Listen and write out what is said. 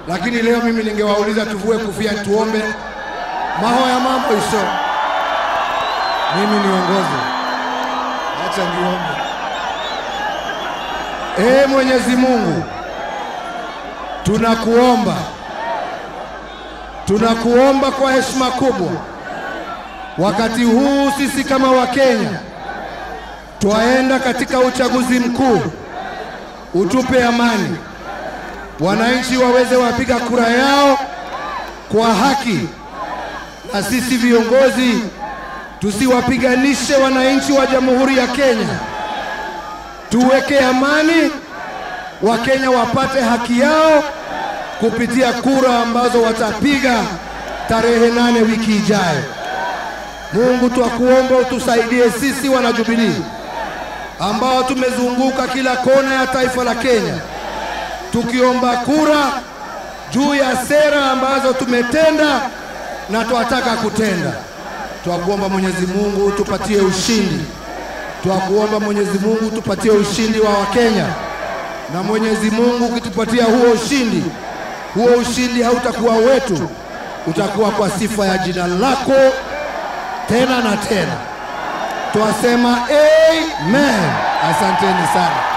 lakini leo mimi ningewauliza tuvue kofia tuombe. Maho ya mambo iso, mimi niongoze, acha niombe. Ee Mwenyezi Mungu, tunakuomba, tunakuomba kwa heshima kubwa, wakati huu sisi kama Wakenya twaenda katika uchaguzi mkuu, utupe amani, wananchi waweze wapiga kura yao kwa haki, na sisi viongozi tusiwapiganishe wananchi wa Jamhuri ya Kenya, tuweke amani, Wakenya wapate haki yao kupitia kura ambazo watapiga tarehe nane wiki ijayo. Mungu twakuomba utusaidie sisi wana Jubilee ambao tumezunguka kila kona ya taifa la Kenya tukiomba kura juu ya sera ambazo tumetenda na twataka kutenda. Twakuomba Mwenyezi Mungu tupatie ushindi, twakuomba Mwenyezi Mungu tupatie ushindi wa Wakenya, na Mwenyezi Mungu ukitupatia huo ushindi, huo ushindi hautakuwa wetu, utakuwa kwa sifa ya jina lako tena na tena. Twasema amen. Asanteni sana.